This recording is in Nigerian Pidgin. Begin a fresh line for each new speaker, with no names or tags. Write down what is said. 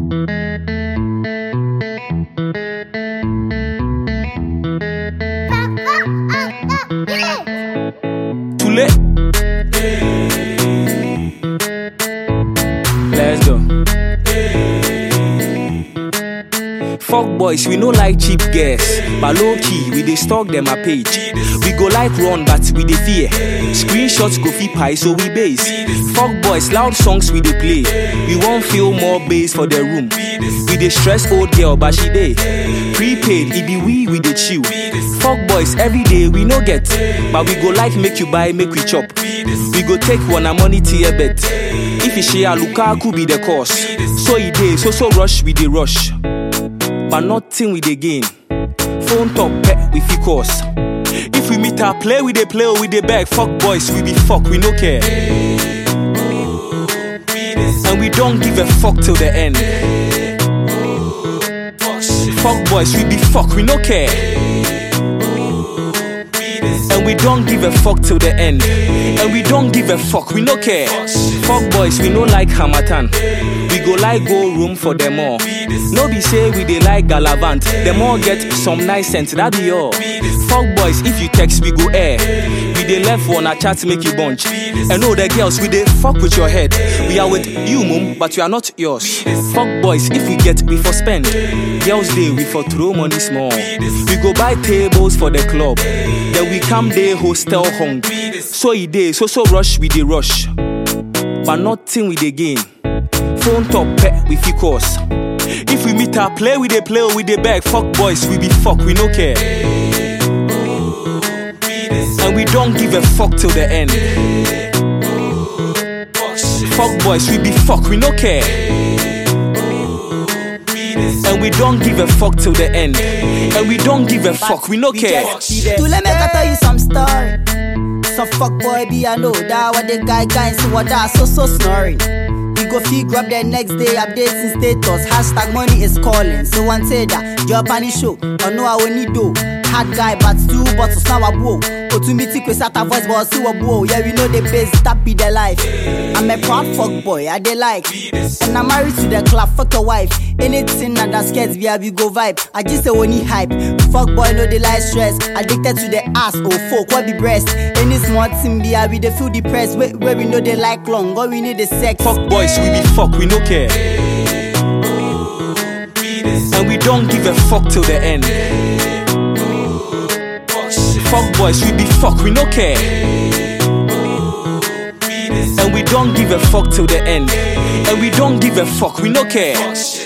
Too late. Let's go. Fuck boys, we no like cheap girls. But low key, we dey stalk them a page. We go like run, but we dey fear. Screenshots go fit pie, so we base. Fuck boys, loud songs we dey play. We won't feel more bass for the room. We dey stress old girl, but she dey. Prepaid, it be we, we dey chill. Fuck boys, every day we no get. But we go like make you buy, make we chop. We go take one a money tier bet. If you share Lukaku be the cause. So e dey, so so rush, we dey rush. But nothing we dey gain. Phone top pet we fit cause. If we meet her, play we dey play or we dey beg. Fuck boys, we be fuck, we no care. And we don't give a fuck till the end. Fuck boys, we be fuck, we no care. And we don't give a fuck till the end. And we don't give a fuck, we no care. Fuck boys, we no like Hamatan. We go like go room for them all. No be say we dey like Galavant. Them all get some nice sense, that be all. Fuck boys, if you text, we go air. We dey left one a chat make you bunch. And all the girls, we dey fuck with your head. We are with you, mum, but we are not yours. Fuck boys, if we get, we for spend. Girls day, we for throw money small. We go buy tables for the club. Then we come day hostel hung. So e dey, so so rush, we dey rush. But nothing we dey gain. Phone top pet, we fit cause. If we meet her, play we dey play or we dey beg. Fuck boys, we be fuck, we no care. And we don't give a fuck till the end. Fuck boys, we be fuck, we no care. And we don't give a fuck till the end. And we don't give a fuck, we no care.
To let me tell you some story. Some fuck boy be I know that what the guy guy see what that so so snoring. We go fee grab the next day updating status. Hashtag money is calling. So one say that your panic show. Or no I will need do. Hard guy but two bottles now a blow. Otumiti kwe sata voice but see what blow. Yeah we know the base that be the life. I'm a proud fuck boy I dey like. And I'm married to the club fuck your wife. Anything that that scares me I be go vibe. I just say when he hype. Fuck boy no dey like stress. Addicted to the ass oh fuck what be breast. Any small thing be I we dey feel depressed. Where, where we know they like long. All we need is sex.
Fuck boys, we be fuck, we no care. And we don't give a fuck till the end. Fuck boys, we be fuck, we no care. And we don't give a fuck till the end. And we don't give a fuck, we no care.